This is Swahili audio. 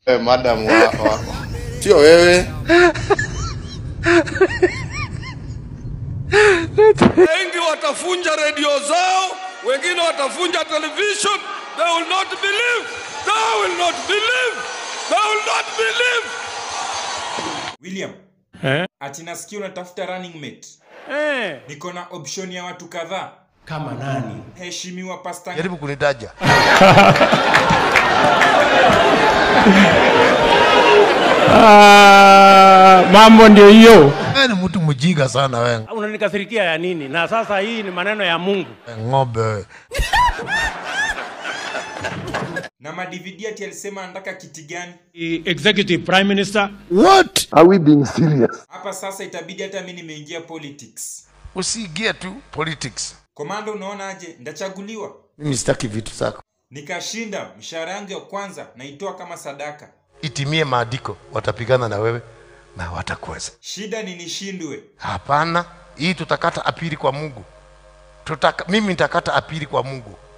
Eh, madam wa, wa. Sio wewe. Wengi watafunja redio zao, wengine watafunja television. They will not believe. They will not believe. They will not believe. William, Eh? ati nasikia unatafuta running mate. Eh. Niko na option ya watu kadhaa. Kama nani? Heshimiwa Pastor jaribu kunitaja Ah, mambo ndio hiyo. wewe ni mtu mjinga sana wewe Unanikasirikia ya nini? Na sasa hii ni maneno ya Mungu. ng'ombe wewe na madvd ati alisema anataka kiti gani? Executive Prime Minister. what Are we being serious? Hapa sasa itabidi hata mimi nimeingia politics. usiingie tu politics Komando, unaonaje? Ndachaguliwa mimi sitaki vitu zako nikashinda, mshahara yangu ya kwanza naitoa kama sadaka. itimie maandiko watapigana na wewe na watakuweza Shida ni nishindwe. hapana hii tutakata apili kwa mungu Tutaka, mimi nitakata apili kwa mungu